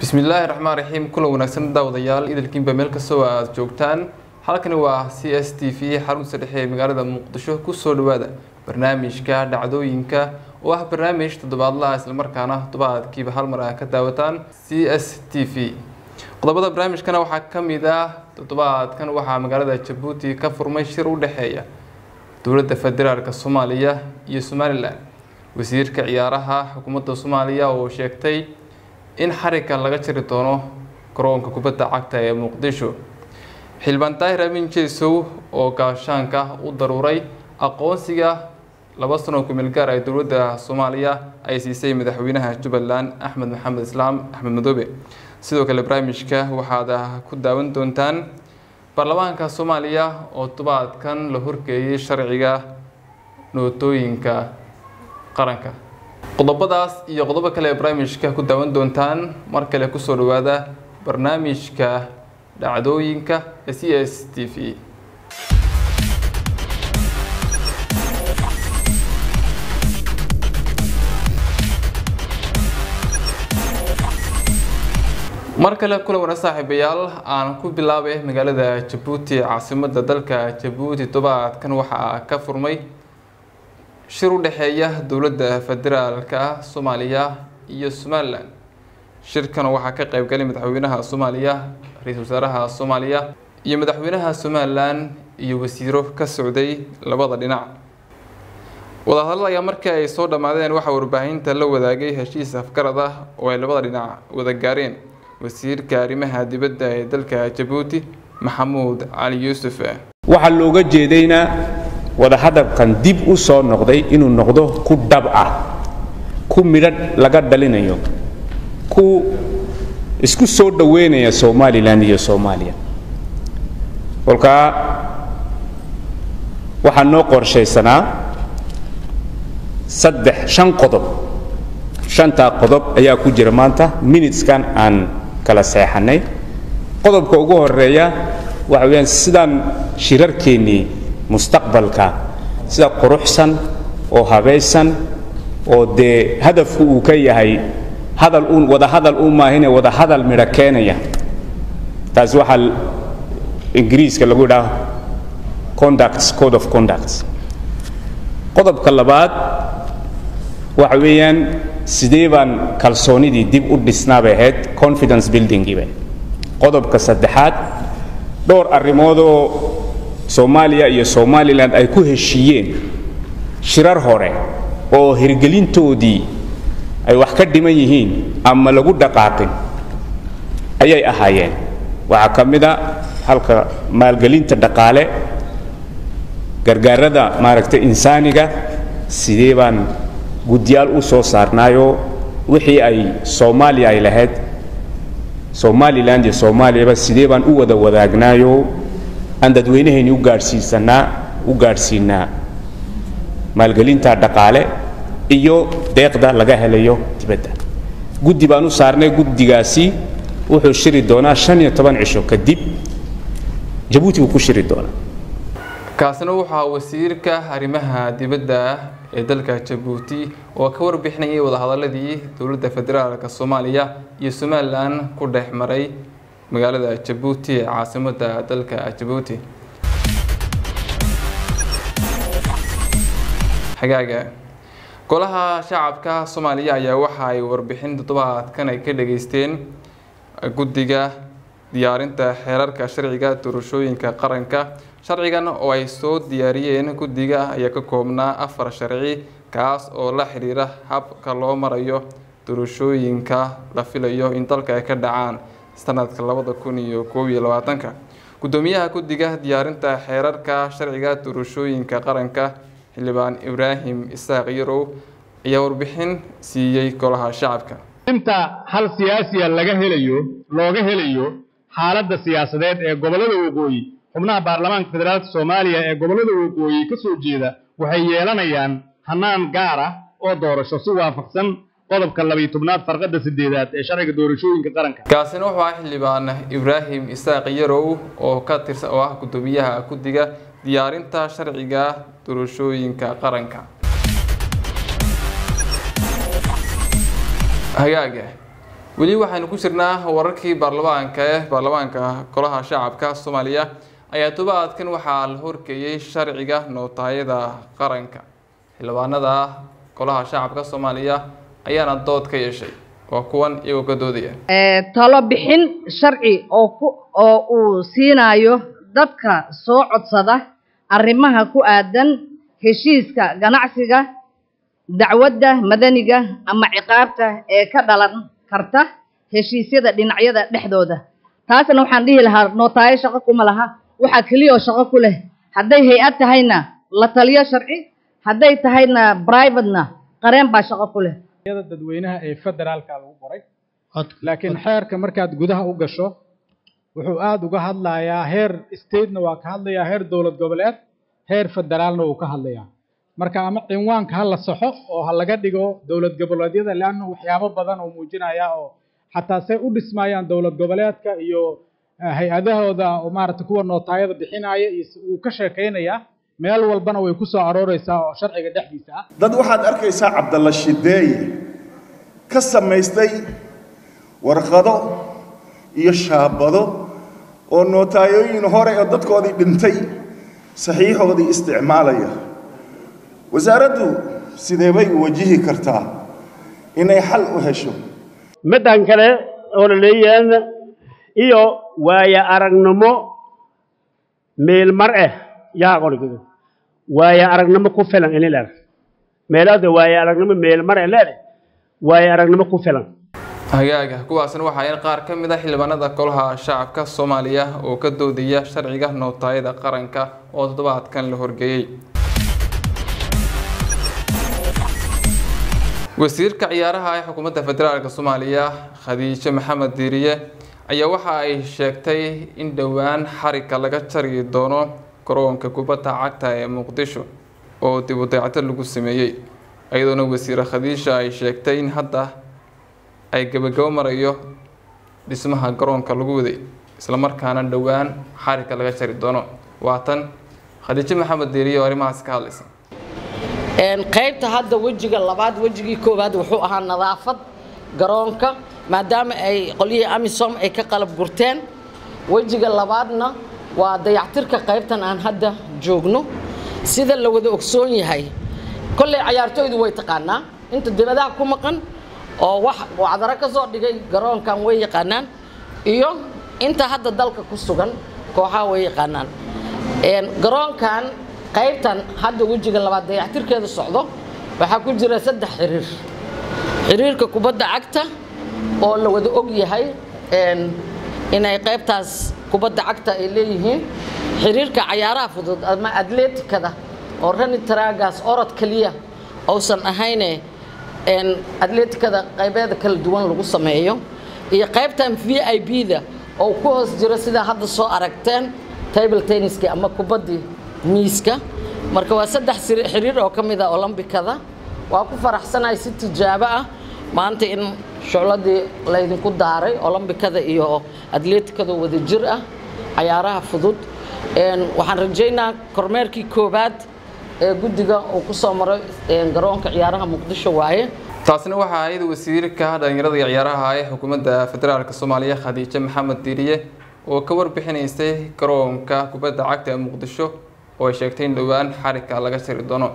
bismillaahi raxmaan raxiim kulan wanaagsan daawadayaal idilkiinba meel kastoo aada joogtaan halkani waa c s t v xarunta dhexe ee magaalada muqdisho kusoo dhawaada barnaamijka dhacdooyinka oo ah barnaamij toddobaadlaha islamarkaana toddobaadkiiba hal mar ah ka daawataan c s t v qodobada barnaamijkana waxaa ka mid ah toddobaadkan waxaa magaalada jabuuti ka furmay shir u dhexeeya dowladda federaalk soomaaliya iyo somalilan wasiirka ciyaaraha xukuumadda soomaaliya oo sheegtay in xarigga laga jiri doono garoonka kubadda cagta ee muqdisho xildhibaan daahir amin jeesow oo gaashaanka u daruuray aqoonsiga laba sano kumeel gaar ay dowladda soomaaliya ay siisay madaxweynaha jubbaland axmed maxamed islaam axmed madoobe sidoo kale barnaamijka waxaad ku daawan doontaan baarlamaanka soomaaliya oo tobaadkan la horgeeyay sharciga nootooyinka qaranka qodobadaas iyo qodobo kale ee barnaamijka ku daawan doontaan mar kale kusoo dhawaada barnaamijka dhacdooyinka ee c s t v mar kale kulan wana saaxiibayaal aan ku bilaabay magaalada jabuuti caasimadda dalka jabuuti tobaadkan waxaa ka furmay shir u dhexeeya dowladda federaalka soomaaliya iyo somalilan shirkan waxaa ka qeybgalay madaxweynaha soomaaliya ra-iisul wasaaraha soomaaliya iyo madaxweynaha somalilan iyo wasiiro ka socday labada dhinac wadahadal ayaa markii ay soo dhammaadeen waxaa warbaahinta la wadaagay heshiis afgarad ah oo ay labada dhinac wada gaareen wasiirka arrimaha dibadda ee dalka jabuuti maxamuud cali yuusuf waxaa looga jeedaynaa wadahadalkan dib u soo noqday inuu noqdo ku dhab ah ku midhadh laga dhalinayo ku isku soo dhoweynaya somalilan iyo soomaaliya kolkaa waxaa noo qorshaysanaa saddex shan qodob shantaa qodob ayaa ku jira maanta minuteskan aan kala seexannay qodobka ugu horeeya waxa weyaan sidaan shirarkeennii mustaqbalka sida quruxsan oo habaysan oo dee hadafku uu ka yahay hadal uun wada hadal u maahine wada hadal midho keenaya taasi waxaa ingiriiska lagu idhaha conducts code of conducts qodobka labaad waxa weeyaan sidee baan kalsoonidii dib u dhisnaa bay ahayd confidence buildingiiba qodobka saddexaad dhowr arrimoodoo soomaaliya iyo somalilan ay ku heshiiyeen shirar hore oo hirgelintoodii ay wax ka dhiman yihiin ama lagu dhaqaaqin ayay ahaayeen waxaa ka mid a halka maalgelinta dhaqaale gargaarada maaragtay insaaniga sidee baan guddiyaal u soo saarnaayoo wixii ay soomaaliya ay lahayd somalilan iyo soomaaliyaba sidee baan u wada wadaagnaayoo aan dadweynahayni u gaadhsiisanaa u gaadhsiinaa maalgelinta dhaqaale iyo deeqda laga helayo dibadda guddi baan u saarnay guddigaasi wuxuu shiri doonaa shan iyo toban cisho kadib jabuuti buu ku shiri doonaa kaasina waxaa wasiirka arrimaha dibadda ee dalka jabuuti oo ka warbixinayay wadahadaladii dowladda federaalk soomaaliya iyo somalilan ku dhex maray magaalada jabuuti ee caasimadda dalka jabuuti xagaaga golaha shacabka soomaaliya ayaa waxa ay warbixin toddobaadkan ay ka dhageysteen guddiga diyaarinta xeerarka sharciga doorashooyinka qaranka sharcigan oo ay soo diyaariyeen guddiga ayaa ka koobnaa afar sharci kaas oo la xiriira habka loo marayo doorashooyinka la filayo in dalka ay ka dhacaan sanadka labada kun iyo koob iyo labaatanka guddoomiyaha guddiga diyaarinta xeerarka sharciga doorashooyinka qaranka xildhibaan ibraahim isaaq yarow ayaa warbixin siiyey golaha shacabka inta hal siyaasiya laga helayo looga helayo xaaladda siyaasadeed ee gobollada waqooyi xubnaha baarlamaanka federaalka soomaaliya ee gobollada waqooyi ka soo jeeda waxay yeelanayaan hannaan gaar ah oo doorasho si waafaqsan qodobka labiyo tobnaad farqadda sideedaad ee sharciga doorashooyinka qaranka kaasina wuxuu ah xildhibaan ibraahim isaaq yarow oo ka tirsan oo ah guddoomiyaha guddiga diyaarinta sharciga doorashooyinka qaranka hagaaga weli waxaynu ku jirnaa wararkii baarlamaanka ee baarlamaanka golaha shacabka soomaaliya ayaa tobaadkan waxaa la horgeeyey sharciga nootaayada qaranka xildhibaanada golaha shacabka soomaaliya ayaana dood ka yeeshay waa kuwan iyagoo ka doodaya talo bixin sharci oo ku oo uu siinayo dadka soo codsada arrimaha ku aadan heshiiska ganacsiga dacwadda madaniga ama ciqaabta ee ka dhalan karta heshiisyada dhinacyada dhexdooda taasna waxaan dhihi lahaa nootaayo shaqo kuma laha waxaa keliya oo shaqo ku leh hadday hay-ad tahayna la taliyo sharci hadday tahayna brivatena qareen baa shaqo ku leh dadweynaha ee federaalka lagu qoray laakiin xeerka markaad gudaha u gasho wuxuu aada uga hadlayaa heer statena waa ka hadlayaa heer dowlad goboleed heer federaalna wuu ka hadlayaa marka ama cinwaanka ha la saxo oo ha laga dhigo dowlad goboleedyada leanna waxyaabo badan oo muujinaya oo xataa say u dhismayaan dowlad goboleedka iyo hay-adahooda oo maaragtay kuwa nootaayada bixinaya iyo uu ka sheekaynayaa meel walbana way ku soo arooreysaa oo sharciga dhexdiisa ah dad waxaad arkaysaa cabdalla shideeye ka samaystay warqado iyo shaabado oo nootaayooyin hore oo dadkoodii dhintay saxiixoodii isticmaalaya wasaaraddu sidee bay u wajihi kartaa inay xal u hesho middan kale oo la leeyahay iyo waaya aragnimo meelmar ah yaa qorigido waaya aragnimo ku filan ini leedahay meelaada waaya aragnimo meelmar ah leedahay waaya aragnimo ku filan hagaaga kuwaasna waxaa in qaar ka mid a xildhibaanada golaha shacabka soomaaliya oo ka doodaya sharciga nootaayada qaranka oo toddobaadkan la horgeeyey wasiirka ciyaaraha ee xukuumadda federaalk soomaaliya khadiijo maxamed diiriye ayaa waxa ay sheegtay in dhowaan xarigga laga jari doono garoonka kubadda cagta ee muqdisho oo dib u dayactir lagu sameeyey iyadoona wasiire khadiisha ay sheegtay in hadda ay gabagabo marayo dhismaha garoonka lagu waday islamarkaana dhowaan xarigga laga jari doono waatan khadiijo maxamed diiriye oo arrimahaas ka hadlaysa qaybta hadda wejiga labaad wejigii koowaad wuxuu ahaa nadaafad garoonka maadaama ay qolyihii amisom ay ka qalab gurteen wejiga labaadna waa dayactirka qaybtan aan hadda joogno sida la wada ogsoon yahay kolley cayaartooydu way taqaanaa inta dibadaha ku maqan oo wax wacdaro ka soo dhigay garoonkan way yaqaanaan iyo inta hadda dalka ku sugan kooxaha way yaqaanaan garoonkan qaybtan hadda wejiga labaad dayactirkeeda socdo waxaa ku jira saddex xiriir xiriirka kubadda cagta oo la wada og yahay inay qaybtaas kubadda cagta ay leeyihiin xiriirka cayaaraha fudud ama atleetikada oo rani taraagaas orod keliya uusan ahayne atleetikada qaybeeda kala duwan lagu sameeyo iyo qaybtan v i b da oo ku hoos jiro sidaa hadda soo aragteen table tenniski ama kubaddii miiska marka waa saddex xiriir oo ka mid a olombikada waa ku faraxsanahay si tijaabo ah maanta in shucladii laydinku daaray olombikada iyo atleetikada wada jir ah cayaaraha fudud waxaan rajaynaa kormeerkii koowaad ee guddiga uu ku soo maray garoonka ciyaaraha muqdisho waaye taasina waxaa ahayd wasiirka dhalinyarada iyo ciyaaraha ee xukuumadda federaalk soomaaliya khadiijo maxamed diiriye oo ka warbixinaysay garoonka kubadda cagta ee muqdisho oo ay sheegtay in dhowaan xarigga laga jari doono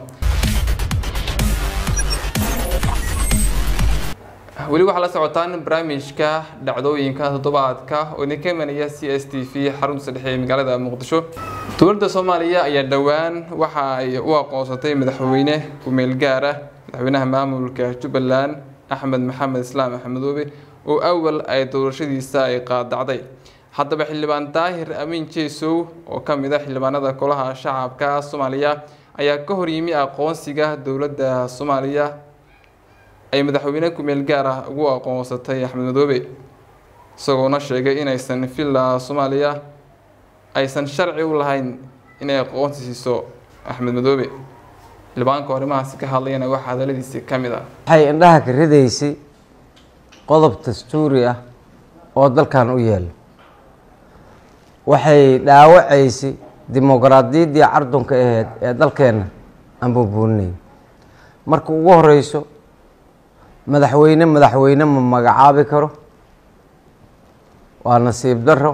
weli waxaa la socotaan barnaamijka dhacdooyinka toddobaadka oo idinka imanaya c s t v xarunta saddexe ee magaalada muqdisho dowladda soomaaliya ayaa dhowaan waxa ay u aqoonsatay madaxweyne ku-meel gaar ah madaxweynaha maamulka jubbaland axmed maxamed islaam axmedoobe oo awal ay doorashadiisa ay qaadacday haddaba xildhibaan daahir amiin jeesow oo ka mid a xildhibaanada golaha shacabka soomaaliya ayaa ka horyimi aqoonsiga dowladda soomaaliya ay madaxweyne ku-meel gaar ah ugu aqoonsatay axmed madoobe isagoona sheegay inaysan villa soomaaliya aysan sharci u lahayn inay aqoonsi siiso axmed madoobe xildhibaanka arrimahaasi ka hadlayana waxaa hadaladiisi ka mid ah waxay indhaha ka ridaysay qodob dastuuri ah oo dalkan u yaala waxay dhaawacaysay dimuqraadiyaddii cardunka aheyd ee dalkeenna aan buunbuuninay marka ugu horeyso madaxweyne madaxweyne ma magacaabi karo waa nasiib daro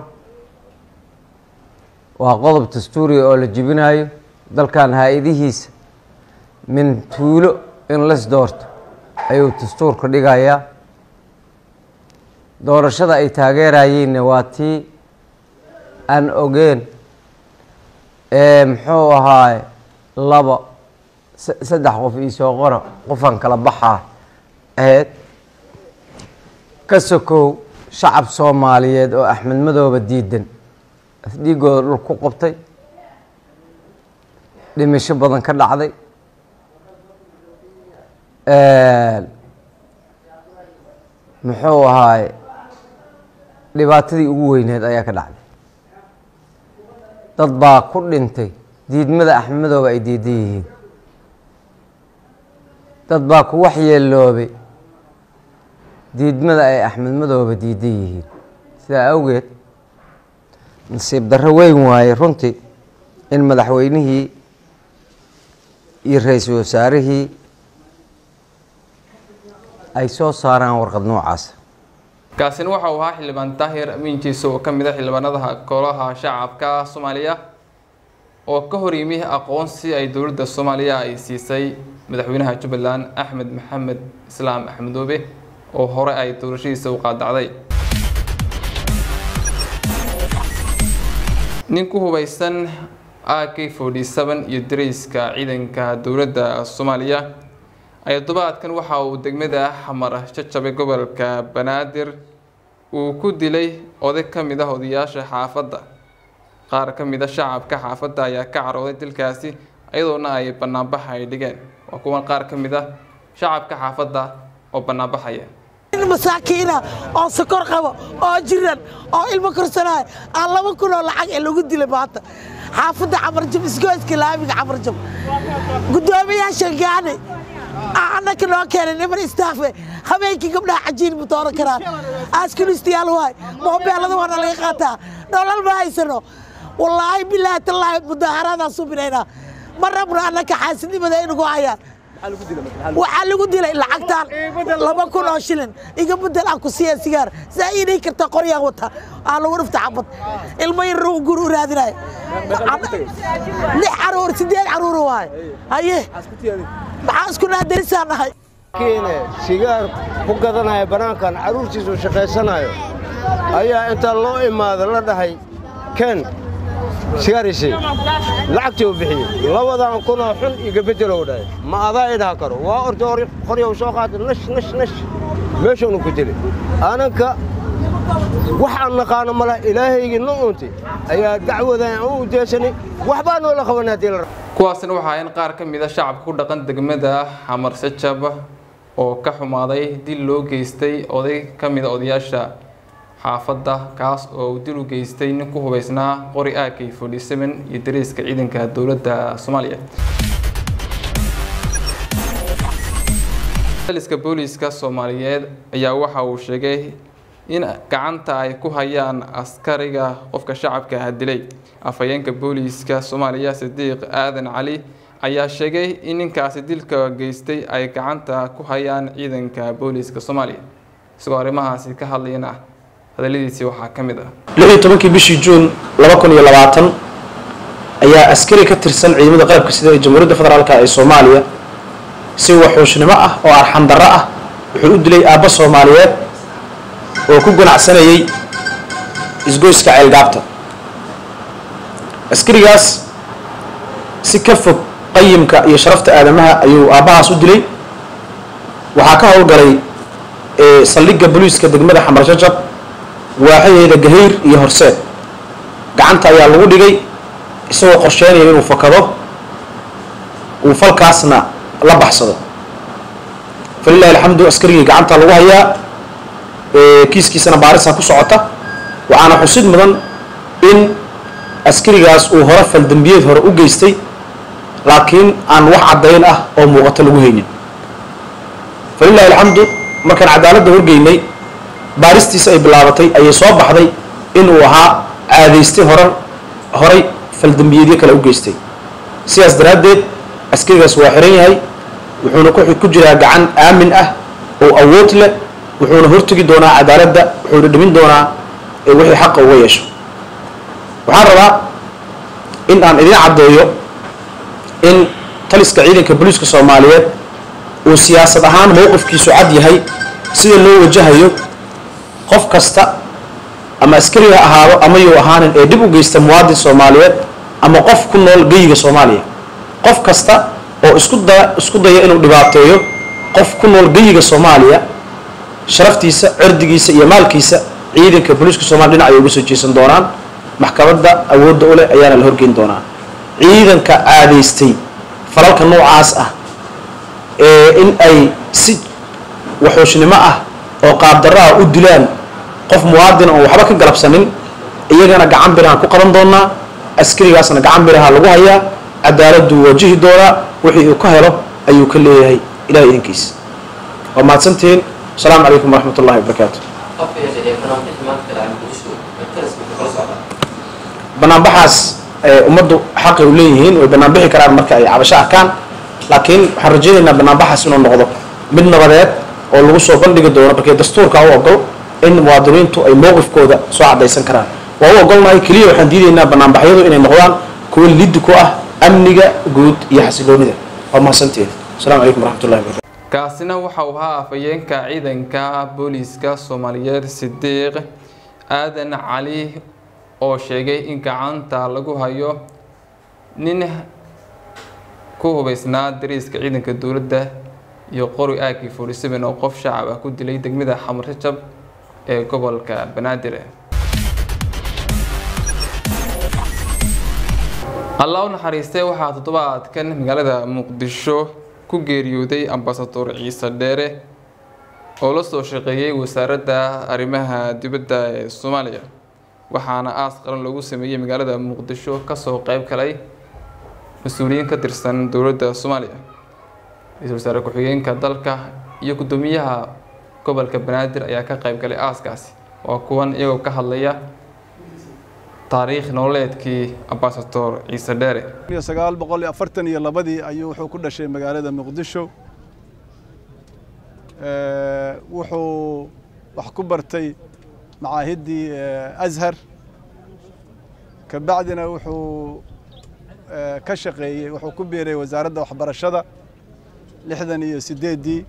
waa qodob dastuuriga oo la jebinayo dalkan haa-idihiisa min tuulo in las doorto ayuu dastuurka dhigayaa doorashada ay taageerayeenna waa tii aan ogeen ee muxuu ahaaye laba saddex qof iisoo qora qofaan kala baxaa aheyd ka sokow shacab soomaaliyeed oo axmed madooba diidan afdhiigooda dhul ku qabtay dhimisho badan ka dhacday muxuu ahaaye dhibaatadii ugu weyneed ayaa ka dhacday dad baa ku dhintay diidmada axmed madooba ay diidan yihiin dad baa ku waxyeeloobay diidmada ay axmed madooba diidan yihiin sidaa awgeed nasiib darro weyn waaye runtii in madaxweynihii iyo ra-iisul wasaarihii ay soo saaraan warqad noocaas kaasina waxa uu ahaa xildhibaan daahir amiinjiisa oo ka mid a xildhibaanadaha golaha shacabka soomaaliya oo ka hor yimi aqoonsi ay dowladda soomaaliya ay siisay madaxweynaha jubbaland axmed maxamed islaam axmedoobe oo hore ay doorashadiisa u qaadacday nin ku hubaysan a k forty seven iyo dareyska ciidanka dowladda soomaaliya ayaa todobaadkan waxa uu degmada xamar jajabe gobolka banaadir uu ku dilay oday ka mid ah odayaasha xaafadda qaar ka mid a shacabka xaafadda ayaa ka carooday dilkaasi iyadoona ay banaanbaxa ay dhigeen waa kuwan qaar ka mid ah shacabka xaafadda oo banaanbaxaya masaakiina oo sokor qabo oo jiran oo ilmo korsanaayo aan laba kun oo lacag ee lagu dilay maanta xaafadda camarjab isgoyska laamiga camarjab guddoomiyaasha gaani annaka noo keenay niman istaafe habeenkii gabdhaha cajiin ma dooran karaan askunistayaal waay moobeelada waana laga qaataa nolol ma haysano wallaahi bilaahi tallaahi mudaaharaadaan subinaynaa ma rabno annaka xaasidnimada inugu hayaan waxaa lagu dilay lacagtaan laba kun oo shilin iga bedel aan ku siiya sigaar saa iinay karta qoryaan wata aa lagu dhifta xabad ilmo yar gur u raadinayo lix caruur sideed caruur waaye haye maxaa isku naadarisaan nahay kiine sigaar ku gadanaya bannaankan carruurtiisu shaqaysanayo ayaa inta loo imaado la dhahay ken sigaarisi lacagtii u bixiyey labadan kunoo xun iga beddelow dhahay ma adaa idhaha karo waa orta qoryow soo qaatay nash nash nash meeshuunu ku dilay ananka waxaan naqaano mala ilaahaygii nu untay ayaa dacwadan u ujeesanay waxbaa noola qaban haddii la kuwaasina waxaa in qaar ka mid a shacabka ku dhaqan degmada xamar sajab oo ka xumaaday dil loo geystay oday ka mid a odayaasha xaafadda kaas oo uu dil u geystay nin ku hubaysnaa qori a k forty seven iyo dareyska ciidanka dowladda soomaaliya liska booliiska soomaaliyeed ayaa waxa uu sheegay in gacanta ay ku hayaan askariga qofka shacabka ah dilay afhayeenka booliiska soomaaliya sidiiq aadan cali ayaa sheegay in ninkaasi dilka geystay ay gacanta ku hayaan ciidanka booliiska soomaaliya isagoo arrimahaasi ka hadlayana hadalladiisii waxaa ka mid ah lix iyo tobankii bishii juun laba kun iyo labaatan ayaa askari ka tirsan ciidamada qalabka sida ee jamhuuriyadda federaalk ee soomaaliya si waxuushnimo ah oo arxandarro ah wuxuu u dilay aabbo soomaaliyeed oo ku ganacsanayay isgoyska ceelgaabta askarigaas si ka fog qayimka iyo sharafta aadamaha ayuu aabbahaas u dilay waxaa ka howlgalay saldhigga booliiska degmada xamar jajab waaxadeeda gahayr iyo horseed gacanta ayaa lagu dhigay isagoo qorsheynaya inuu fakado uu falkaasna la baxsado falilahi alxamdu askarigii gacanta lagu hayaa kiiskiisana baarisa ku socota waxaana xusid mudan in askarigaas uu hore faldambiyeed hore u geystay laakiin aan wax caddayn ah oo muuqato lagu haynin falilahi alxamdu markaan cadaaladda horgeynay baaristiisa ay bilaabatay ayay soo baxday inuu ahaa caadaystay hore horay faldambiyeedyo kale u geystay sidaas daraaddeed askarigaas waa xiran yahay wuxuuna ku jiraa gacan aamin ah oo awood leh wuxuuna hortegi doonaa cadaaladda wuxuuna dhimin doonaa ee wixii xaqa uga yeesho waxaan rabaa in aan idiin caddeeyo in taliska ciidanka booliiska soomaaliyeed uu siyaasad ahaan mowqifkiisu cad yahay sida loo wajahayo qof kasta ama askari ha ahaado ama yuu ahaanin ee dhib u geysta muwaadin soomaaliyeed ama qof ku nool geyiga soomaaliya qof kasta oo isku da isku daya inuu dhibaateeyo qof ku nool geyiga soomaaliya sharaftiisa cirdigiisa iyo maalkiisa ciidanka booliiska soomaliya dhinac ay uga soo jeesan doonaan maxkamadda awoodda u leh ayaana la horgeyn doonaa ciidanka caadaystay falalka noocaas ah ee in ay si waxuushnimo ah oo qaabdarro ah u dilaan qof muwaadin oon waxba ka galabsanin iyagana gacan birahaan ku qaban doonaa askarigaasna gacan biraha lagu hayaa cadaaladuu wajihi doonaa wixii uu ka helo ayuu ka leeyahay ilahay idankiisa waa mahadsantihiin asalaamu calaykum waraxmat ullahi wabarakaatu banaanbaxaas ummaddu xaqay u leeyihiin way banaanbixi karaan marka ay cabasho arkaan laakiin waxaan rajaynaynaa banaanbaxaas inuu noqdo mid nabadeed oo lagu soo bandhigi doono markii dastuurka u ogol in muwaadiniintu ay mowqifkooda soo cadaysan karaan waa u ogolnahay keliya waxaan diidaynaa banaanbaxyadu inay noqdaan kuwo liddi ku ah amniga guud iyo xasiloonida waa mahadsantihiin asalaamu calaykum waraxmatullahi wabarakatu kaasina waxa uu ahaa afhayeenka ciidanka booliiska soomaaliyeed sidiiq aadan cali oo sheegay in gacanta lagu hayo nin ku hubeysnaa dariiska ciidanka dowladda iyo qori aagii forty seven oo qof shacab ah ku dilay degmada xamarjajab ee gobolka banaadir allah u naxariistay waxaa toddobaadkan magaalada muqdisho ku geeriyooday ambasador ciise dheere oo la soo shaqeeyey wasaaradda arrimaha dibadda ee soomaaliya waxaana aas qaran loogu sameeyey magaalada muqdisho kasoo qeyb galay mas-uuliyiin ka tirsan dowladda soomaaliya ra-iisul wasaare ku-xigeenka dalka iyo guddoomiyaha gobolka banaadir ayaa ka qeyb galay aaskaasi waa kuwan iyagoo ka hadlaya taariikh nololeedkii ambasador ciise dheere sagaal boqol iyo afartan iyo labadii ayuu wuxuu ku dhashay magaalada muqdisho wuxuu wax ku bartay macaahiddii ashar kabacdina wuxuu ka shaqeeyey wuxuu ku biiray wasaaradda waxbarashada lixdan iyo sideeddii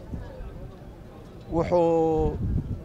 wuxuu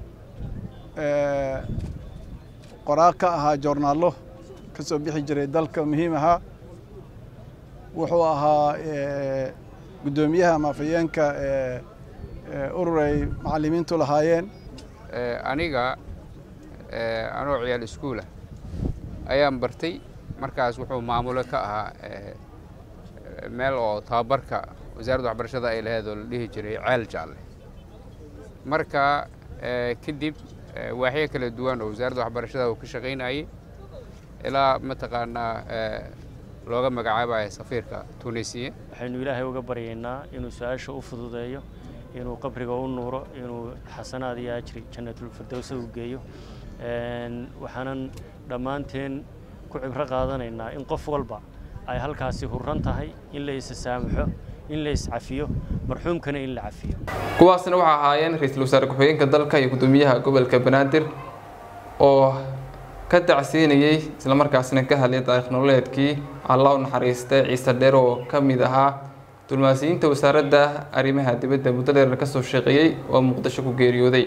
qoraa ka ahaa joornaallo ka soo bixi jiray dalka muhiim ahaa wuxuu ahaa guddoomiyaha ama afhayeenka urur ay macallimiintu lahaayeen aniga anoo ciyaal iskuulah ayaan bartay markaas wuxuu maamulo ka ahaa meel oo tababarka wasaaradda waxbarashada ay lahayd oo la dhihi jiray ceel jaalle marka kadib waaxyo kala duwan oo wasaaradda waxbarashada uu ka shaqaynayay ilaa mataqaanaa looga magacaabayo safiirka tunisiya waxaynu ilaahay uga baryaynaa inuu su-aasha u fududeeyo inuu qabriga u nuuro inuu xasanaad iyo ajri jannatulfirdowsa u geeyo waxaanan dhammaanteen ku cibro qaadanaynaa in qof walba ay halkaasi hurran tahay in la isa saamaxo in la iscafiyo marxuumkana in la cafiyo kuwaasna waxaa ahaayeen ra-iisul wasaare ku-xigeenka dalka iyo guddoomiyaha gobolka banaadir oo ka dacsiinayey islamarkaasna ka hadlay taariikh nololeedkii allah u naxariistay ciise dheer oo ka mid ahaa dulmaasiyiinta wasaaradda arrimaha dibadda muddo dheer ka soo shaqeeyey oo muqdisho ku geeriyooday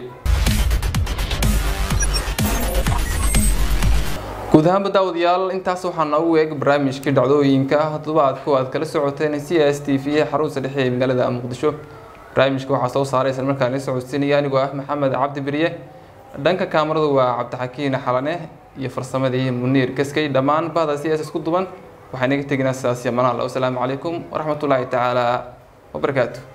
guud ahaanba daawadayaal intaas waxaa noogu eeg barnaamijkii dhacdooyinka toddobaadku aad kala socoteen c s t v xarunta dhexe ee magaalada muqdisho barnaamijka waxaa soo saaray isla markaan la socodsiinaya anigoo ah maxamed cabdi beriye dhanka kaamaradu waa cabdixakiin xalane iyo farsamadii muniir gaskay dhammaan bahda c s isku duban waxaan naga teginaa sidaas iyo manaal wasalaamu calaykum waraxmatullaahi tacaala wabarakaatu